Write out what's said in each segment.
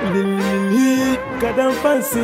Kadam fancy.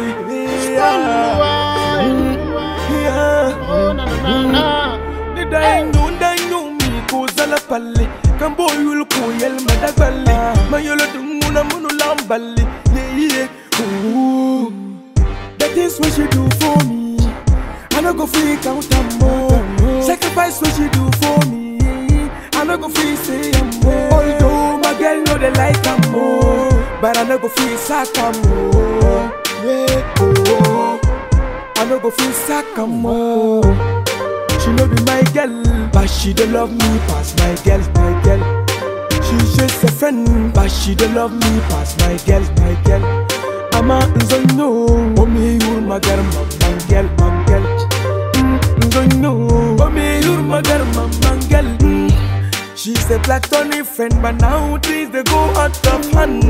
Oh, na, na, na, na. Ni dainu dainu mi ko zala palle kan boyul ko yel madagballe mayolo dumuna munu lamballe yeah yeah ooh that is what she do for me I no go free count am more sacrifice what she do for me I no go free say am more although my girl know they like am more but I no go free sack am more yeah oh I no go free sack am more She no be my girl, but she don't love me pass my girl, my girl. She's just a friend, but she don't love me pass my girl, my girl. I'm a nzonyo, omi yur magar mamman girl, mam girl. Mm, Nzonyo, omi yur magar mamman girl. Mm. She's a platonic friend, but now things they go out of hand.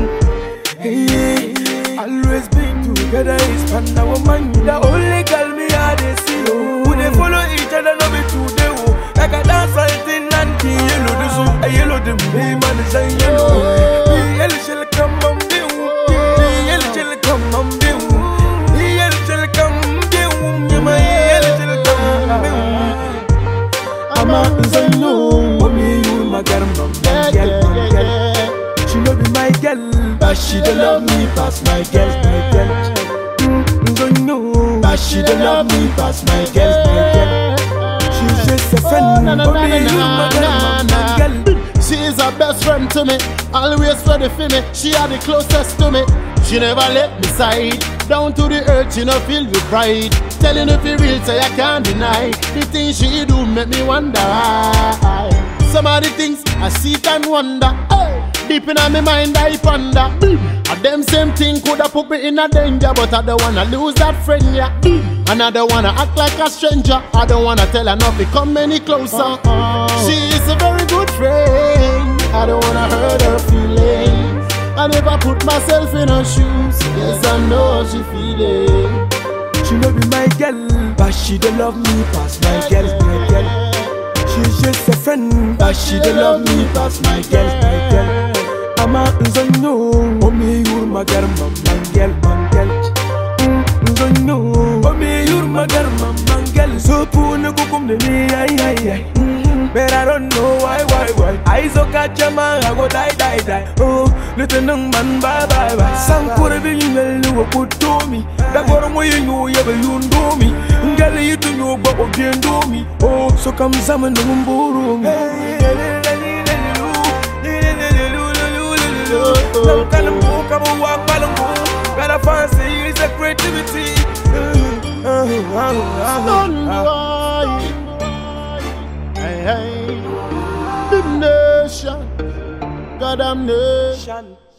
Hey, always been together is fun. Now woman, the only girl me I dey see. Oh, we dey follow each other, no be today. Oh, like a dance fighting and the yellow the so a yellow the me man is a yellow. The yellow shall come on the The yellow shall come on the The yellow shall come the Yeah, my yellow shall come I'm a nzanyo, mommy you my girl, my Yeah, girl, yeah, my yeah, girl. yeah. She no be my girl, but she don't love me pass my girl, my girl. Mm, don't know, but she don't love me pass my girl, my girl. She's just a friend, na, na, but na, me you na, my girl, na, my na. girl. She is a best friend to me, always ready for me. She are the closest to me. She never let me side. Down to the earth, she no feel with pride. Telling if you real, say I can't deny. The things she do make me wonder why. Some of the things I see and wonder. Hey. Deep in my mind, I ponder. And them same thing coulda put me in a danger, but I don't wanna lose that friend, yeah. And I don't wanna act like a stranger. I don't wanna tell her not to come any closer. She is a very good friend. I don't wanna hurt her feelings. I never put myself in her shoes. Yes, I know how she feeling. She no be my girl, but she don't love me pass my girl, my girl. She's just a friend, but she don't love me pass my girl, my girl. I'm a nzonyo, omi yur magar mamman girl, man girl. Mm, Nzonyo, omi yur magar mamman girl. So pune kukum de me, ay ay ay. Mm, But I don't know why, why, why. I so catch a man, I go die, die, die. Oh, little young man, bye, bye, bye. Some could have been well, you put to me. That got away, you know, you ever you do me. Girl, you do know, but what you do me. Oh, so come some and them buru me. Some kind of book, I'm a walk, balango. Got a fancy, it's a creativity. Son boy. Hey, hey. The nation. God damn nation. Shan.